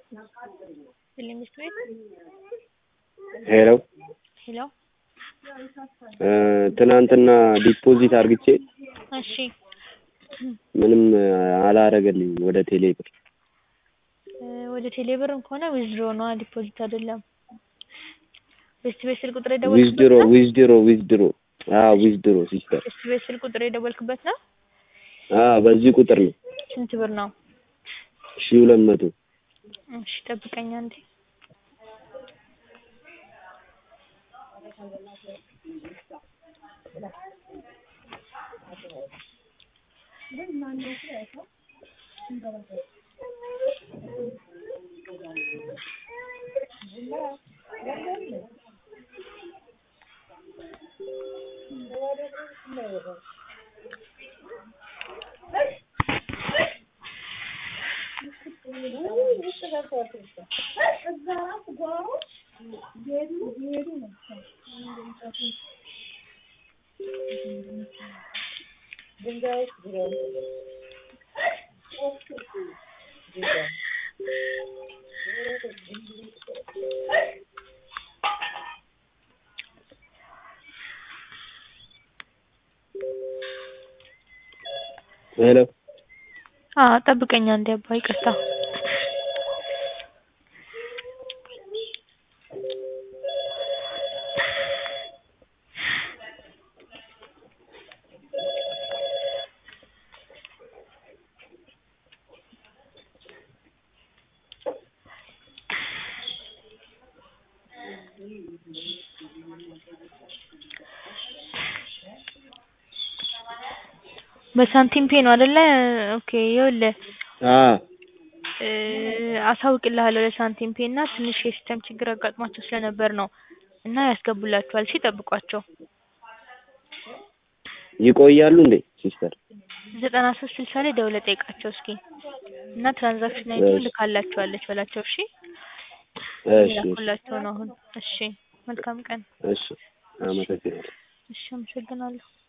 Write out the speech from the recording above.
ፊልሚስት ቤት ሄሎ ሄሎ ትናንትና ዲፖዚት አርግቼ እሺ ምንም አላረገልኝም ወደ ቴሌ ብር ወደ ቴሌ ብርም ከሆነ ዊዝድሮ ነዋ ዲፖዚት አይደለም ቤስት ቤት ስልክ ቁጥር ዊዝድሮ የደወልክበት ነው ዊዝድሮ ዊዝድሮ አዎ ዊዝድሮ ሲስተር ቤስት ቤት ስልክ ቁጥር የደወልክበት ነው አዎ በዚህ ቁጥር ነው ስንት ብር ነው ሺህ ሁለት መቶ እሺ ጠብቀኝ አንዴ ሄሎ አዎ ጠብቀኝ አንዴ አባ ይቅርታ በሳንቲም ፔ ነው አይደለ ኦኬ ይኸውልህ አዎ እ አሳውቅልሃለሁ ለሳንቲም ፔ እና ትንሽ የሲስተም ችግር አጋጥሟቸው ስለነበር ነው እና ያስገቡላችኋል እሺ ጠብቋቸው ይቆያሉ እንዴ ሲስተር ዘጠና ሶስት ስልሳ ላይ ደውለህ ጠይቃቸው እስኪ እና ትራንዛክሽን አይዲ እሺ ልካላችኋለች በላቸው እሺ እሺ እየላኩላቸው ነው አሁን እሺ መልካም ቀን እሺ አመሰግናለሁ እሺ አመሰግናለሁ